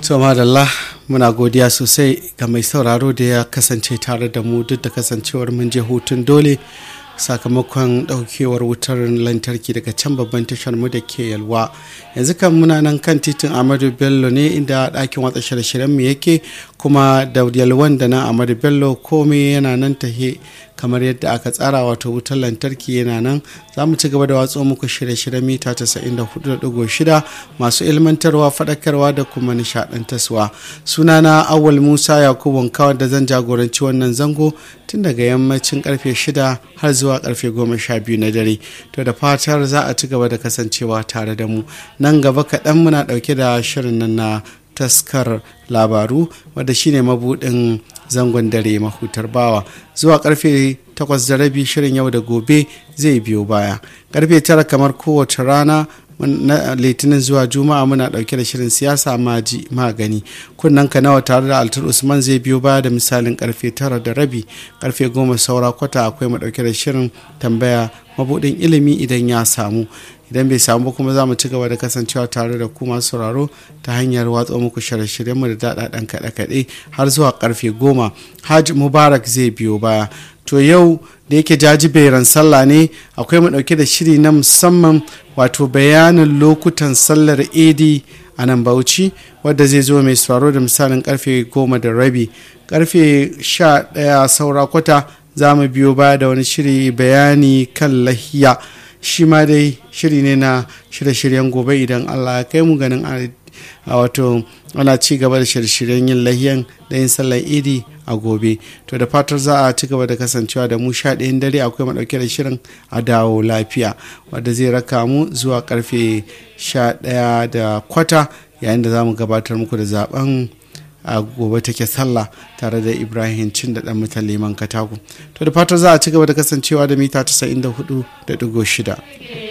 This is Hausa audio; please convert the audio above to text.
to madalla muna godiya sosai ga mai sauraro da ya kasance tare da mu duk da kasancewar mun je hutun dole sakamakon daukewar wutar lantarki daga can babban tashar mu da ke yalwa yanzu kan muna nan kan titin amadu bello ne inda ɗakin watsa shirye-shiryen mu yake kuma da yalwan da nan amadu bello komai yana nan tahe kamar yadda aka tsara wato wutar lantarki yana nan za mu ci gaba da watso muku shirye-shiryen mita 94.6 masu ilmantarwa faɗakarwa da kuma nishaɗantarwa sunana awal musa yakubu kawar da zan jagoranci wannan zango tun daga yammacin karfe 6 har zuwa karfe 12 na dare to da fatar za a ci gaba da kasancewa tare da mu nan gaba kaɗan muna ɗauke da shirin nan na taskar labaru wadda shine mabudin zangon dare mahutar bawa zuwa karfe 8 da rabi shirin yau da gobe zai biyo baya karfe 9 kamar kowace rana na litinin zuwa juma'a muna dauke da shirin siyasa maji magani kunnan ka nawa tare da altar usman zai biyo baya da misalin karfe tara da rabi karfe goma saura kwata akwai mu dauke da shirin tambaya mabudin ilimi idan ya samu idan bai samu kuma za mu ci gaba da kasancewa tare da ku masu sauraro ta hanyar watsa muku shirye-shiryen mu da daɗaɗɗen kaɗe-kaɗe har zuwa karfe goma hajj mubarak zai biyo baya to yau da yake jajiberan sallah ne akwai mu ɗauke da shiri na musamman wato bayanin lokutan sallar edi a nan bauchi wadda zai zo mai sauraro da misalin karfe goma da rabi karfe sha ɗaya saura kwata za mu biyo baya da wani shiri bayani kan lahiya shi ma dai shiri ne na shirye-shiryen gobe idan allah ya kai mu ganin a wato ana ci gaba da shirye-shiryen yin lahiyan da yin sallar idi a gobe to da fatar za a ci gaba da kasancewa da mu sha ɗayan dare akwai maɗauke da shirin a dawo lafiya wadda zai raka mu zuwa karfe sha ɗaya da kwata yayin da za mu gabatar muku da zaben a gobe take sallah tare da ibrahim cin da dan mutan liman katako to da fatar za a ci gaba da kasancewa da mita 94.6